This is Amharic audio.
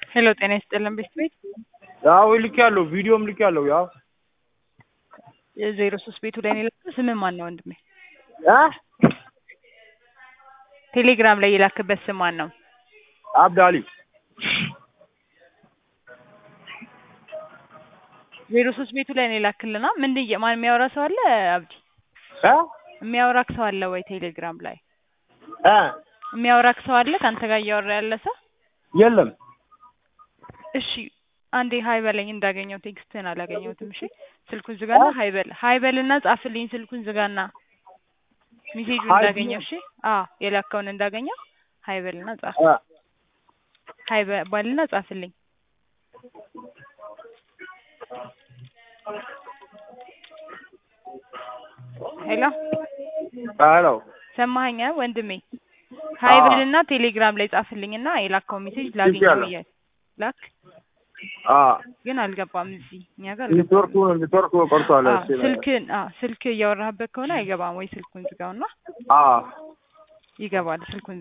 ሄሎ ጤና ይስጥልን ቤት ቤት ያው ልክ ያለው ቪዲዮም ልክ ያለው ያው ዜሮ ሶስት ቤቱ ላይ ነው የላከው። ስምህ ማን ነው ወንድሜ? እ ቴሌግራም ላይ የላክበት ስም ማን ነው? አብዳሊ ዜሮ ሶስት ቤቱ ላይ ነው የላክልና ምንድን እየ- ማን የሚያወራ ሰው አለ? አብዲ እ የሚያወራክ ሰው አለ ወይ? ቴሌግራም ላይ እ የሚያወራክ ሰው አለ? ከአንተ ጋር እያወራ ያለ ሰው? የለም እሺ አንዴ ሀይ በለኝ እንዳገኘው ቴክስትህን አላገኘሁትም። እሺ ስልኩን ዝጋና ሀይ በል ሀይ በልና ጻፍልኝ። ስልኩን ዝጋና ሜሴጁን ሀይ እንዳገኘው እሺ። አዎ የላከውን እንዳገኘው ሀይ በልና ጻፍ። እ ሀይ በ- በልና ጻፍልኝ። ሄሎ ሄሎ ሰማኸኝ አ ወንድሜ? ሀይ አዎ። በልና ቴሌግራም ላይ ጻፍልኝና የላከውን ሜሴጅ ላገኘው ይቻላል። እያለ ላክ። አ ግን አልገባም እዚህ እኛ ጋር አልገባም። ኔትወርኩ ኔትወርኩ ቆርጧል። አዎ፣ እሺ ስልክን አዎ ስልክ እያወራህበት ከሆነ አይገባም ወይ ስልኩን ዝጋውና አ ይገባል ስልኩን